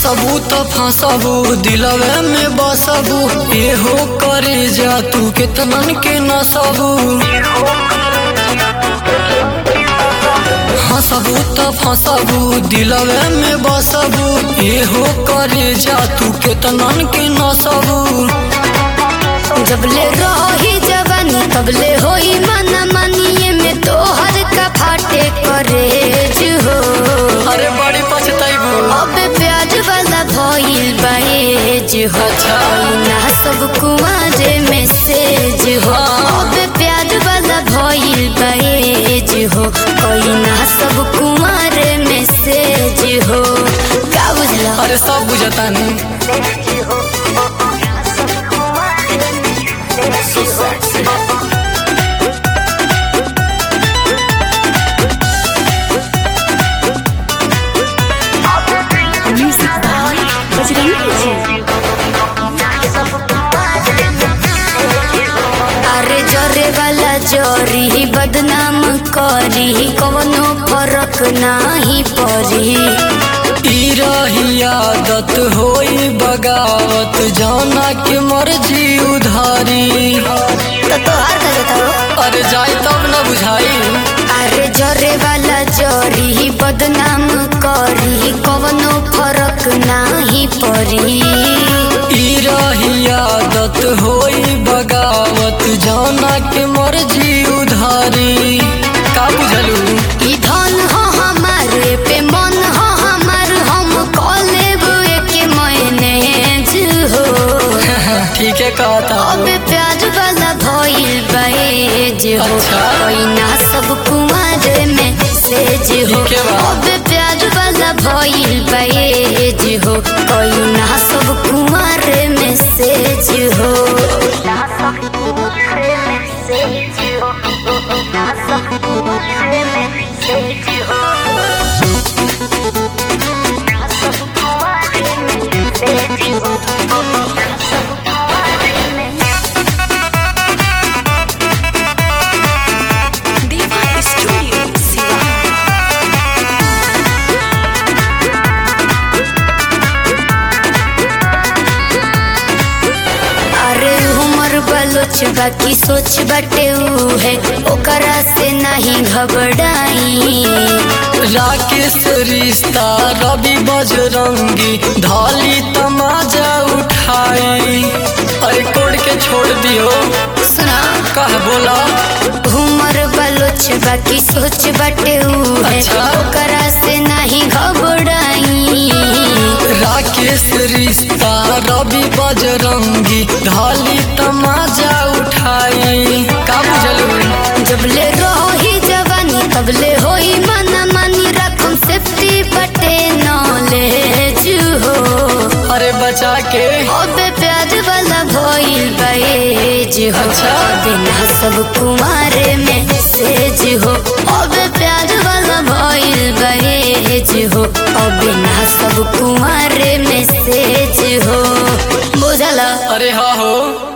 हंसबू तो फंसबू दिलवे में बसबू एहो करे जा तू कितनन के नसबू हंसबू तो फंसबू दिलवे में बसबू एहो करे जा तू कितनन के नसबू जबले रही जवानी तबले होई मन मनिए में तोहर का फाटे करे हो अरे बड़ी पछताइबू अब प्याज वाला भइल बाएज हो अच्छा। ना सब कुआरे मैसेज हो अब प्याज वाला भइल बाएज हो कोई ना सब कुआरे मैसेज हो का बुझला अरे सब बुझता नहीं अरे जरे वाला जोरी बदनाम करी कवनो फरक नाही परी ई रही आदत होई बगावत जाना के मर्जी उधारी तो तोहार का देता हो अरे जाई तब न बुझाई अरे जरे वाला जोरी बदनाम करी कवनो फरक नाही परी ई रही आदत होई बगावत जाना के मर्जी उधारी का बुझलू ई धन हो हमारे पे मन हो हमार हम कॉलेब के मैनेज हो ठीक है कहता अब प्याज वाला भइल बाएज हो अच्छा। कोई ना सब कुमार में सेज हो ठीक है बा। अब प्याज वाला भइल बाएज हो कोई ना सब कुमार में सेज हो अरे उमर बलोच बाकी सोच बटे ऊ है ओकरा से नहीं घबराई राकेश रिश्ता रवि बजरंगी धाली तमाजा उठाई अरे कोड के छोड़ दियो सुना कह बोला उमर बलोच बाकी सोच बटे ऊ है अच्छा। ओकरा से नहीं घबराई राकेश रिश्ता रवि बजरंगी धाली तमाजा उठाई का बुझलू जबले रही जवानी तबले होई मन मानी रकम सेफ्टी बटे नॉलेज हो अरे बचा के अबे प्याज वाला भइल बाएज हो अच्छा। बिना सब कुमारे में सेज हो अबे प्याज वाला भइल बाएज हो और बिना सब कुमारे में सेज हो बुझला अरे हाँ हो